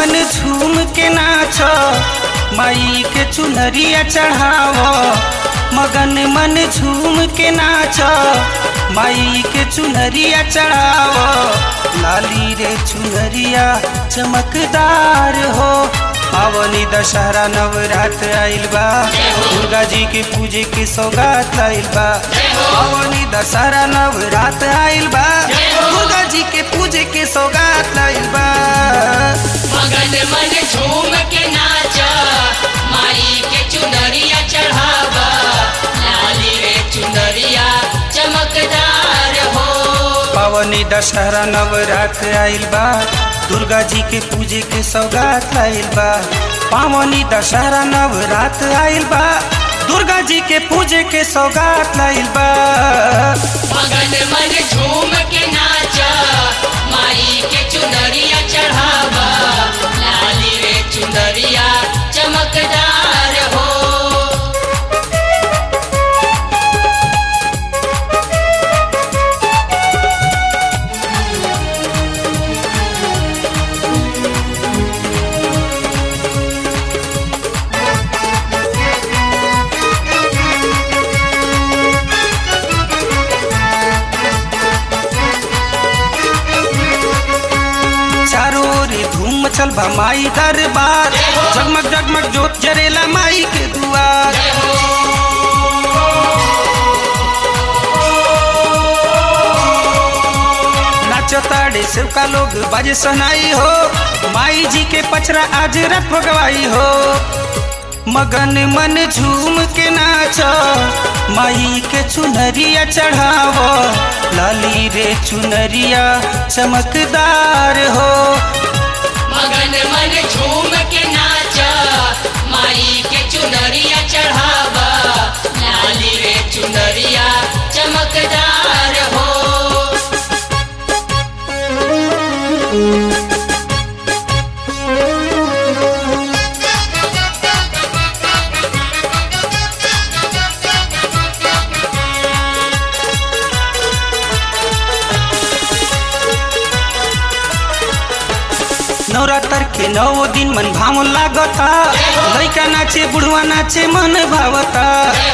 मन झूम के नाच माई के चुनरिया चढ़ाव मगन मन झूम के नाच माई के चुनरिया चढ़ाव लाली रे चुनरिया चमकदार हो पावनी दशहरा नवरात्र आइल बा दुर्गा जी के पूजे के सौगात आइल बा पावनी दशहरा नवरात्र आइल बा दुर्गा जी के पूजे के सौगात आइल बा मगन मन झूम के नाचा माई के चुनरिया चढ़ावा लाली रे चुनरिया चमकदार हो पावनी दशहरा नवरात्र आइल बा दुर्गा जी के पूजे के सौगात आइल बा पावनी दशहरा नवरात्र आइल बा दुर्गा जी के पूजे के सौगात आइल बा मगन मन झूम के नाचा माई के चुनरिया चढ़ावा लाली रे चुनरिया चमकदार हो चारों ओर धूम मचल बा माई दरबार जगमग जगमग जोत जरेला माई के दुआर नाचताड़े सेवका लोग बाजे सनाई हो माई जी के पचरा आज रथ भगवाई हो मगन मन झूम के नाच माई के चुनरिया चढ़ाव लाली रे चुनरिया चमकदार हो मगन मन झूम के नाचा माई के चुनरिया चढ़ावा लाली रे चुनरिया चमकदार हो नवरात्र के नौ दिन मन भाव लागता लैका नाचे बुढ़वा नाचे मन भावता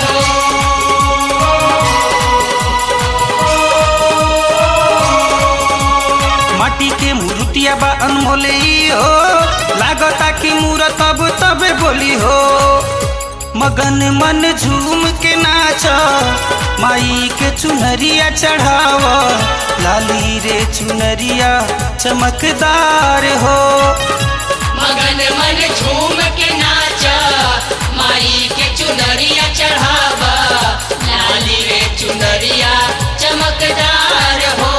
माटी के मूर्तिया बा अनमोले ई हो लागता कि मूरत अब तबे बोली हो मगन मन झूम के नाच माई के चुनरिया चढ़ाव लाली रे चुनरिया चमकदार हो मगन मन झूम के नाचा माई के चुनरिया चढ़ावा लाली रे चुनरिया चमकदार हो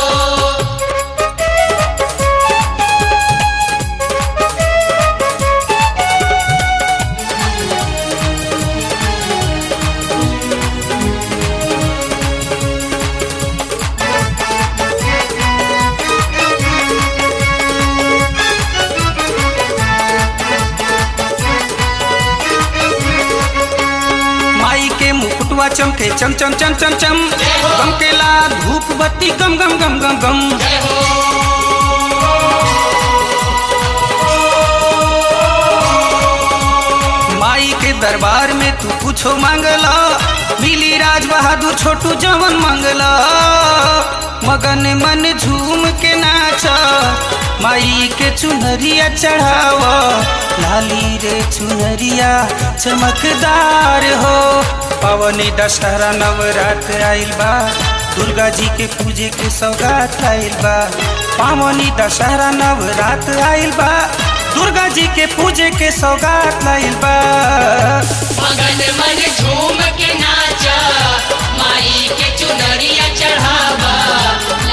माई के मुकुटवा चमके चम चम चम चम चम गमकेला धूप बत्ती गम गम गम गम गम माई के दरबार में तू कुछो मांगला मिली राज बहादुर छोटू जवन मांगला मगन मन झूम के नाच माई के चुनरिया चढ़ाव लाली रे चुनरिया चमकदार हो पवनी दशहरा नवरात्र आइल बा दुर्गा जी के पूजे के सौगात आइल बा पावनी दशहरा नवरात्र आइल बा दुर्गा जी के पूजे के सौगात आइल बा मगन मन झूम के नाचा माई के चुनरिया चढ़ावा